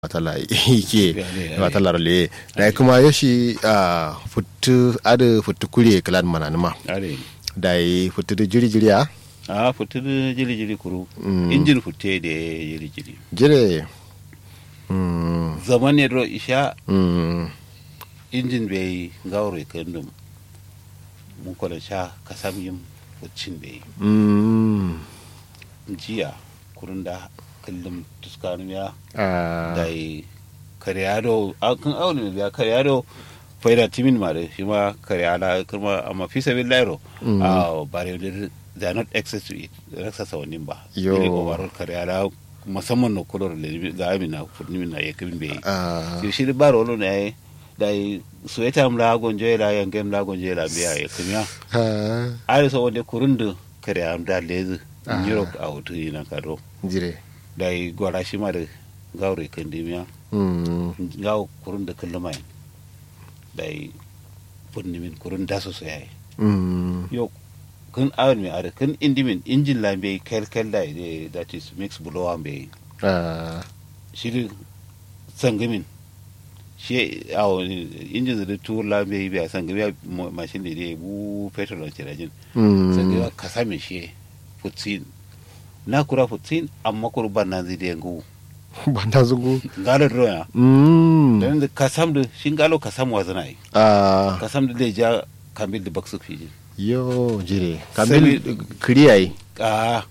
matala ike matala le da kuma yoshi a futu ada futu kure kalan mananuma are da yi futu da jiri jiri a a futu jiri jiri kuru Mm. injin fute da jiri jiri jire mm zaman ne ro isha mm injin bai gauro kandum mun kola sha kasam yim fucin bai mm jiya kurun da kullum tuskanu ya a da yi karyado a kan auni biya karyado faida timin ma da shi ma karyada kuma amma fi sabin lairo Mm. a bare da they are not access to it rasa sawanin ba Yo. Ile overall karyada musamman na kulor da ga amina furnimin na ya kabin bai a shi shi da baro lo ne da yi suweta mla gonje la yangen mla gonje la biya ya kamiya ha ari so wonde kurundu karyam da lezi Ah. Europe a wutu na kado jire da yi gwara shi ma da gaure kandimiya mm ngaw kurun da kullum ay day funni min kurun da so yayi mm yo kun awon mi are kun indi min injin la be kel kel da ide that is mix blow am be a shiri sangamin shi awo injin da tur la be be sangami machine de bu petrol on tirajin mm sangami kasame shi futsin na kura futsin amma kurban nan zai da ngu banda zugu ngalo roya mm dan da kasam da shingalo kasam wazana yi a kasam da zai ja kambil da baksu fiji yo jire kambil kiriya yi a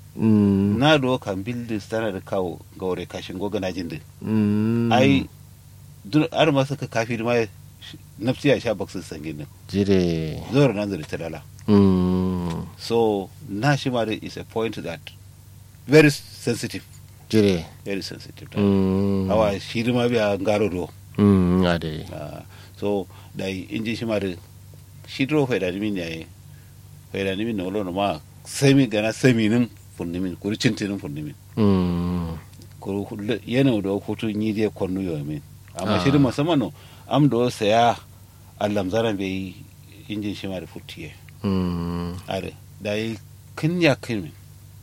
mm na do kambil da tana da kawo gaure kashin goga na jin da mm ai duk ar ma suka kafi ma nafsi ya sha baksu sangin nan jire zuwa nan zai talala mm so na shi ma da is a point that very sensitive jire very sensitive mm awa shi ma biya ngaro do mm ade Ah, so da inji shi ma da shi dro fa da min yayi fa da min no lo ma semi gana semi nin funnimin kuri cintinin funnimin mm ko hulle- yana da hutu yi dai kwanu yau min amma Ah. shi da musamman no am do saya allam zaran bai injin shi ma da futiye mm are da yi kin ya kin min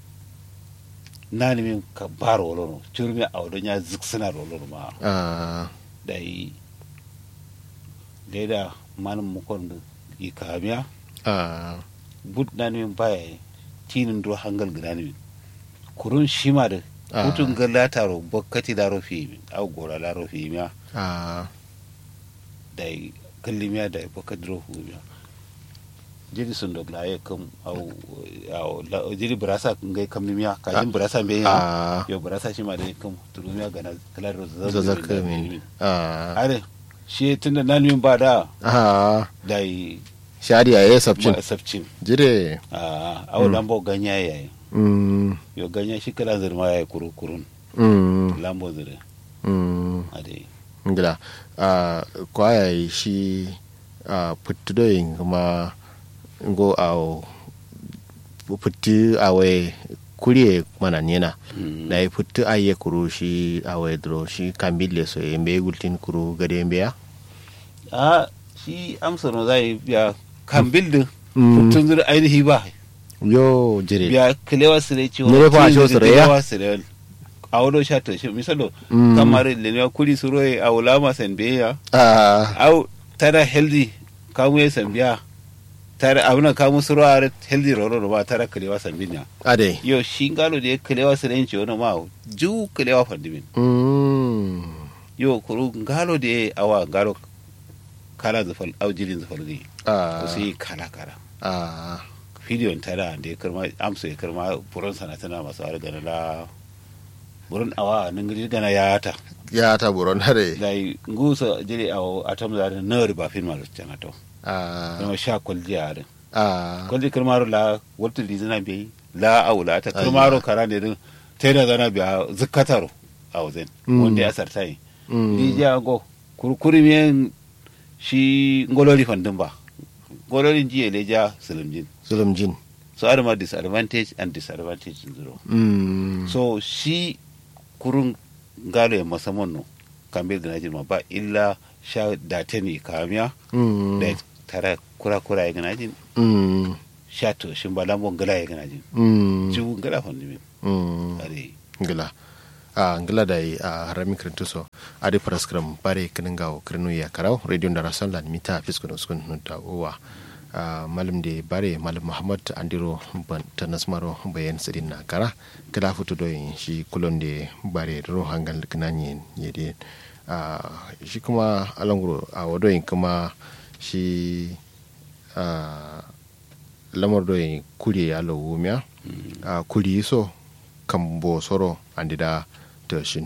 na ni min ka baro wolo no churmi a wadon ya ziksina wolo no ma a da yi da manin mukon da yi kamiya a bud na ni min baya tinin do hangal gida ni min kurun shi ma da Ah. hutun ga lataro bokkati laro fi min au gora laro fi miya a da kallimiya da bokkati ro fu miya jiri sun dog la kam au au la jiri brasa ngai kam miya ka jin brasa be ya a yo brasa shi ma da kam turumiya ga na kalaro zazzaka min a are shi tunda nan min ba da a da shari a yi sabcin sabcin jire a au lambo ganya yayi mm yo ganya shi kala zirma yayi kuru kurun mm lambo zire mm ade ngila a kwaya yi shi a puttudoyin kuma ngo a putti awe kuriye mana nena Mm. na yi puttu aye kuru shi awe dro shi kambille so e mbe gultin kuru gade mbeya a shi amsa no zai biya kan bildin Mm. tun zuri ainihi ba yo jire biya kilewa sire ci Nere fa sho sire ya? kilewa sire a wado sha ta shi misalo Mm. kamar lenewa kuri suro a wula ma san biya a au tara healthy kamu ya san biya tara abuna kamu suro a healthy roro ba tara kilewa san biya ade yo shi ngalo da kilewa sire ci wani ma ju kilewa fandimin mm yo kuru ngalo da awa ngalo kala zafal au jirin zafal ne a ko sai kala kala a fidiyon tara da ya karma amsa ya karma buron sana tana masu har gana la buron awa nan gidi gana ya ta ya ta buron hare da yi ngusa jiri a atom da na riba fin malu cana to a kuma sha kwalji a rin a kwalji karmaro la wata lizina bai la aula ta karmaro kara ne din ta da zana biya zikataro a wajen Mm. wanda ya sarta yi mm rijiya go kurkuri miyan shi ngolori fandin ba ngolorin jiya leja silimjin zulum jin so adama disadvantage and disadvantage in zero mm so shi kurun galo ya musamman no kamar da najin ma ba illa sha date ne kamiya mm da tara kura kura ya ganajin mm sha to shin ba lambon gala ya ganajin mm ciwon gala fanni min mm are ngila a ngila da a harami kirintu so adi paraskram bare kinin gawo kirinu ya karau radio da rason lan mita fiskun uskun nunta uwa a malam de bare malam muhammad andiro ban tanasmaro bayan sidin na kara kala futu do shi kulon de bare ro hangal kinani yede a shi kuma alanguro a wadoyin kuma shi a lamar doyin kuri ya lawumiya a kuri so kan bo soro andida tashin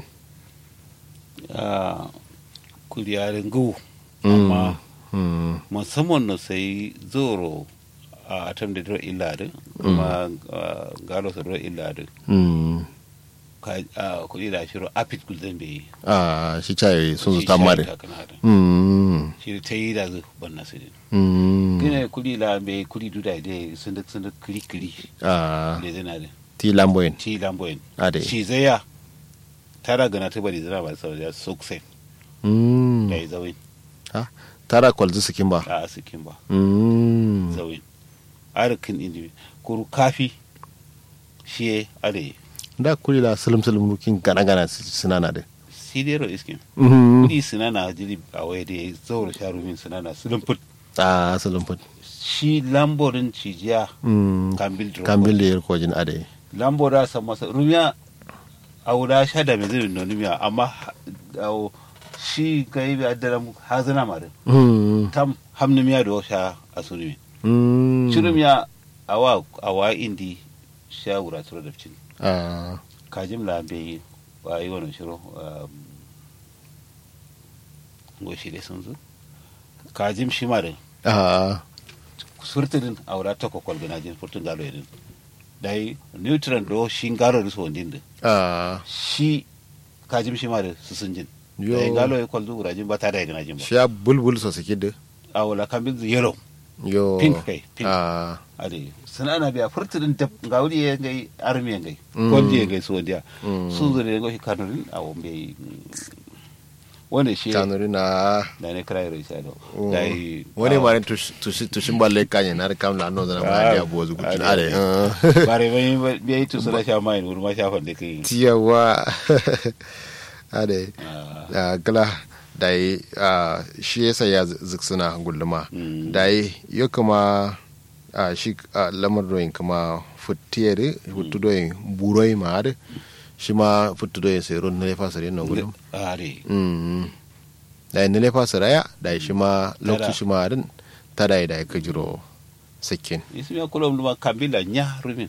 a kuriyarin gu amma Mm. musamman na sai zoro a atam da dro illade kuma ah, galo sa dro illade Mm. ka a kudi da shiro apit gulden be a shi caye sun zuta mare shi Mm. ta yi da zu banna su din Mm. kina kudi la be kudi duda de sun da sun da kiri kiri a le zana da ti lamboyin ci lamboyin ade shi zaya tara gana ta bari zana ba sau da soksen Mm. da yi zawin tara kwalzi sikin ba a asikin ba Mm. zawin arikin indimi kuru kafi shi ye are da kuri la salim salim rukin gana gana suna na da sidero iskin Mhm. kudi sinana jiri a waye da ya zaura sharumin sinana sulun put a salim fut shi lamborin cijiya Mm. kambil drop kambil da yarkojin ade lambora san masa rumiya a wula sha da mai zirin nonumiya amma ha- awo shi ga yi biya da hazina mare Mm. tam hamnumiya da sha a surumi Mm. shirumiya a wa a wa indi sha wura turo da cin a kajim la be wa yi wani shiro um, goshi da sun zo kajim shi mare a surtidin a wura ta kwakwal gana jin furtun galo yadin dai neutron do shi galo da su wandin da a shi kajim shi mare su sun jin Yo. dai galo ya kwalzo wura jin ba ta da ya gana jin ba shi ya bulbul so suke da a wula kan bin yellow yo Pink kai, pink. a ade sana ana biya furtidin da ga wuri ya gai armi ya gai Mm. kwalji ya gai su wandiya Mm. sun zo da ya gai kanurin a wambe wanda shi tanuri na da ne kira yaro isa do Oh. dai wani ah, mare tushin balle kanye na da kamla no zana ba Ah, ya buwa zuku ah, ade bare bai bai yi tusu na sha mai wuri ma shafan da kai tiyawa ade Ah, a gala da yi shi yasa ya ziksuna gulluma Mm. da yi yo kuma a shi a lamar doyin kuma futiyere futu doyin buroi ma ade shi ma futu doyin sai ron na lefa sare na gullum are Mm. da yi na lefa saraya da yi shi ma Tada. lokaci shi ma adin ta da yi da yi kajiro sakin ismi ya kula ma kambila nya rumin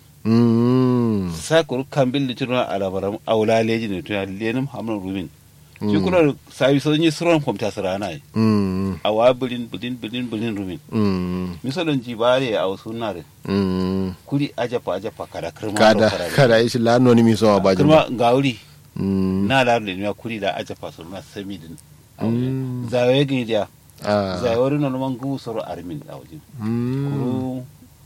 Mm. sa kuru kambil da tuna alabaram aula leji ne tuna lenim hamnan rumin shi kula sabi sun yi suran kwamta sarana yi Mm. awa bilin bilin bilin bilin rumin Mm. misalin jibare a wasu nare Mm. kuri ajafa ajafa kada kirma kada do karare. kada ishi la noni mi so ba jima kirma ga wuri Mm. na laru da kuri da ajafa su na sami din Mm. zawe ga dia ah zawe wuri na man gu soro armin a wajen Mm. kuru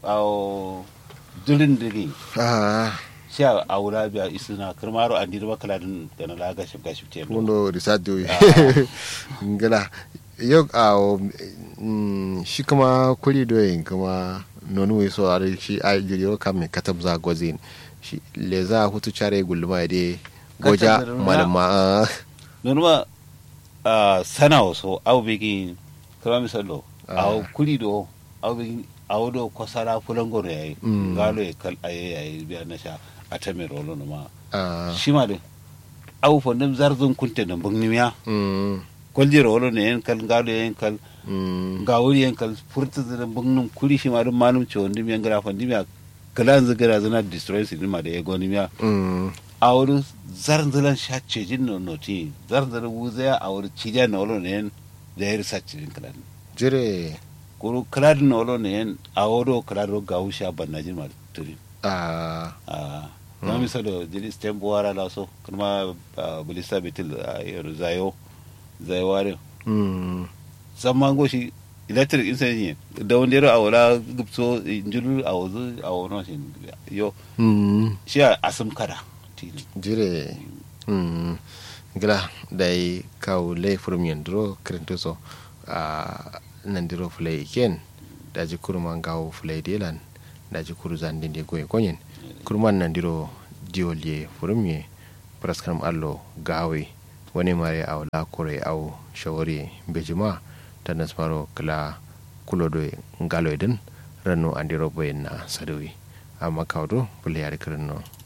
awo durin digi ah sha a wura biya isuna kirmaro an dirba kaladin da na laga shi gashi te mundo risatu Ah. ngala yo a mm, shi kuma kuri doyin kuma nonu we so are shi a jiriyo kam me katab za gozin shi le za hutu chare gulma de goja Katab da malama ah. nonuma a sana waso au bigi kama misalo Ah. au kuri do au bigi au do kosara fulangoro yayi Mm. galo ya kal aye yayi biya na sha a ta mai rolo numa ah shi ma de au fondem zarzun kunte da bungnimiya mm kwalji rolo ne yan kal galo yan kal mm ga wuri yan kal furta da bungnum kuri shi ma dum manum ce wondim yan gara fondimiya kalan zigara zana destroy sin ma da ya gonimiya mm a wuri zarzan shacce jin no noti zarzan wuzaya a wuri cidiya na wolo ne yan da ya risa cikin kalan jire kuru kaladin na wolo ne yan a wuro kalado ga wuce a banna jin ma turi ah a kuma misalo jiri stem buwara la so kuma ah, bulisa bitil a yaro zayo zayo ware mm zaman goshi electric insan da wanda yaro a wala gupso injulu a wazu a wani shi yo mm shi a asim kada tini jire mm gila dai kaw ley furum yen duro krento so a nandiro fulay ken daji kurma ngaw fulay delan daji kuru zande de goye konyen kurman nandiro diwol ye furum ye praskram allo gawe wani mare au la kore au shawari bejima tanas maro kala kulodo ngalo idin ranu andiro boyen na sadawi amma kawdo bule yari kirno